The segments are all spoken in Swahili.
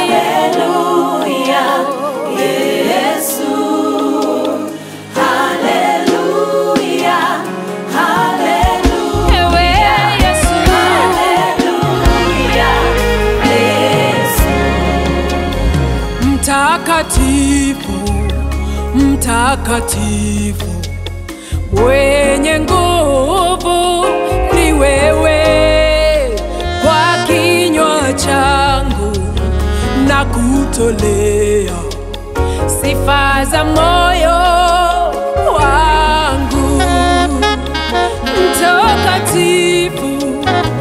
Haleluya, Yesu. Haleluya, haleluya. Ewe Yesu. Haleluya, Yesu. Mtakatifu, mtakatifu, mwenye nguvu ni wewe. Kwa kinywa changu na kutolea sifa za moyo wangu. Mtakatifu,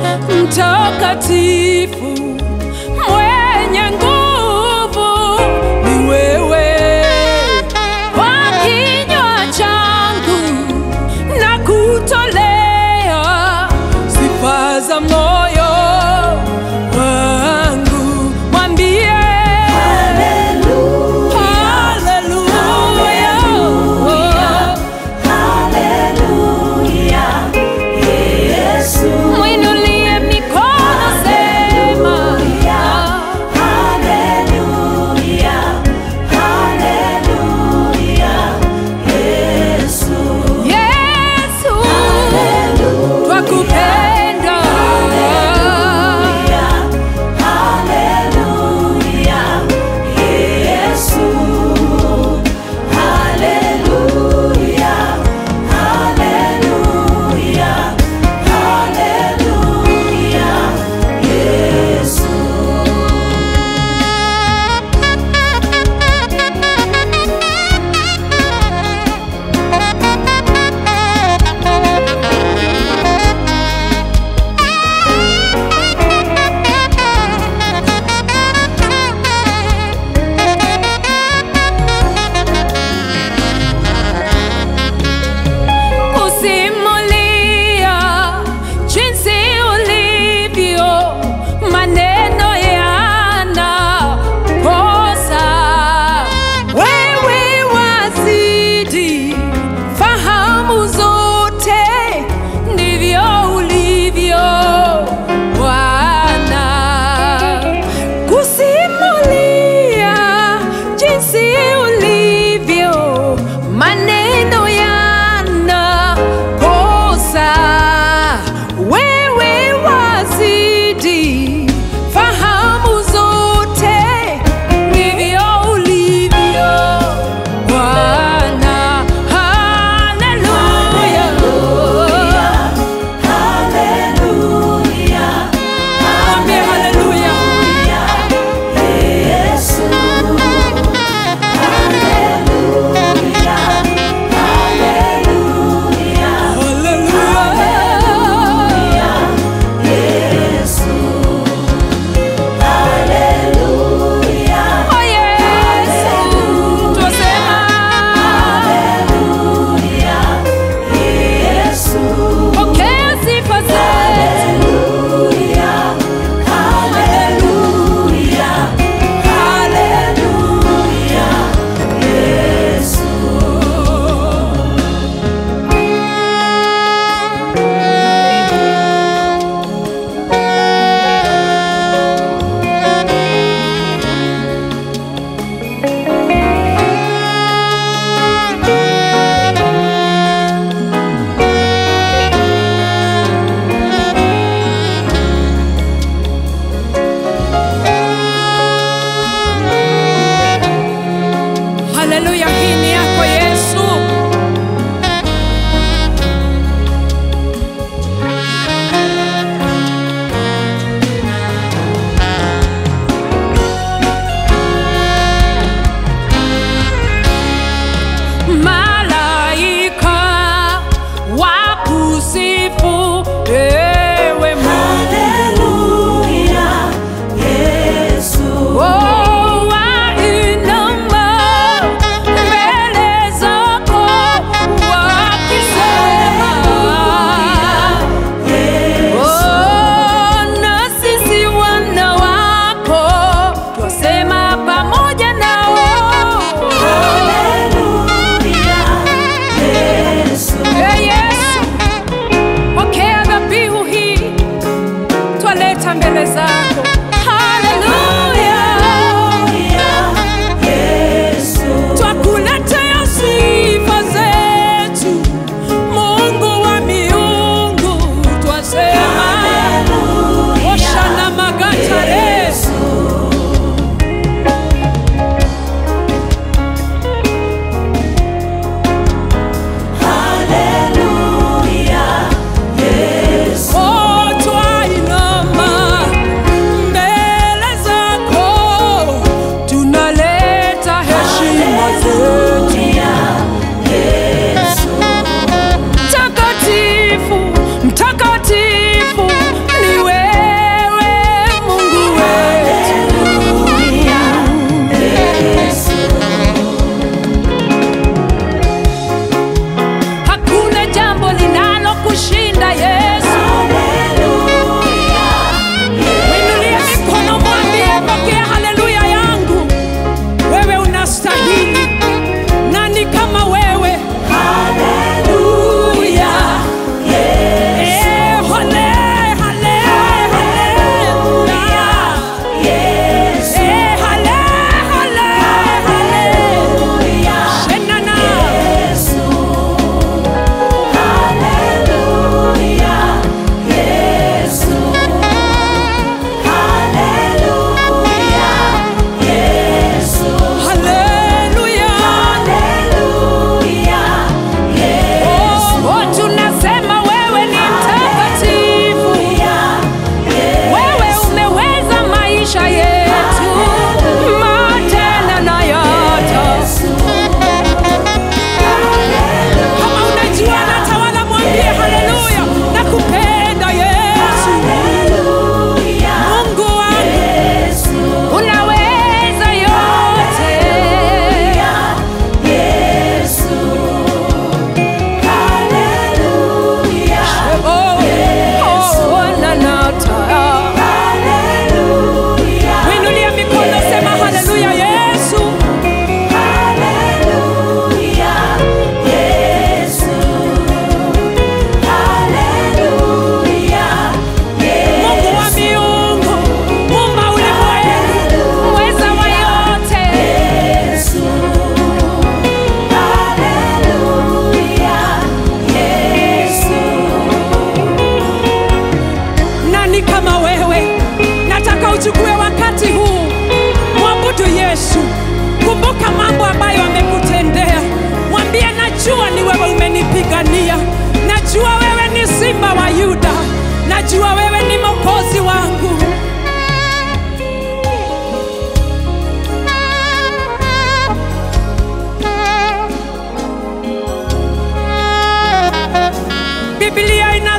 mtakatifu, mwenye nguvu ni wewe. Kwa kinywa changu na kutolea sifa za moyo wangu. Mwambie haleluya. Haleluya, Yesu. Mwinulie mikono, sema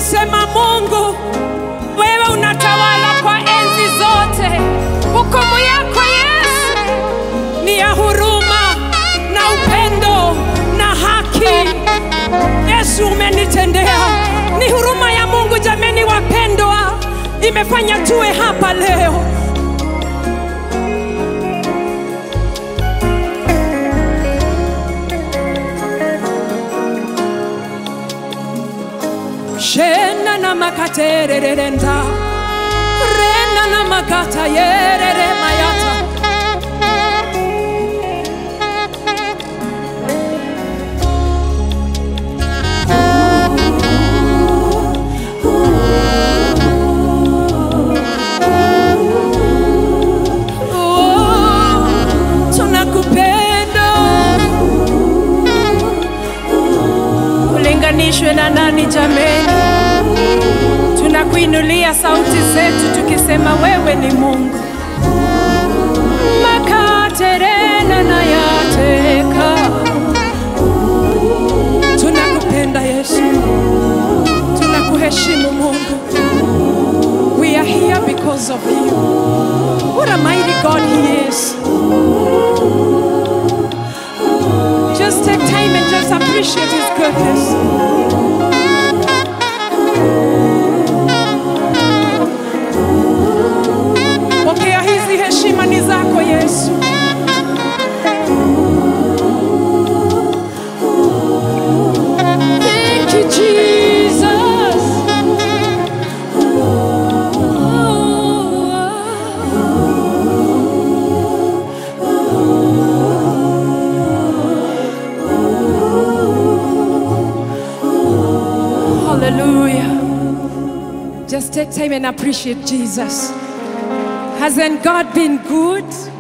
tunasema Mungu, wewe unatawala kwa enzi zote. Hukumu yako Yesu ni ya huruma na upendo na haki. Yesu, umenitendea. Ni huruma ya Mungu jameni, wapendwa, imefanya tuwe hapa leo. shena na makatererenda rena na makata yerere mayata Oh, tunakupenda ulinganishwe na nani jameni tunakuinulia sauti zetu tukisema wewe ni mungu makaterena na yateka tunakupenda yesu tunakuheshimu mungu we are here because of you what a mighty god he is just take time and just appreciate his goodness pokea hizi heshima ni zako yesu Thank you, Jesus. Hallelujah. Just take time and appreciate Jesus. Hasn't God been good?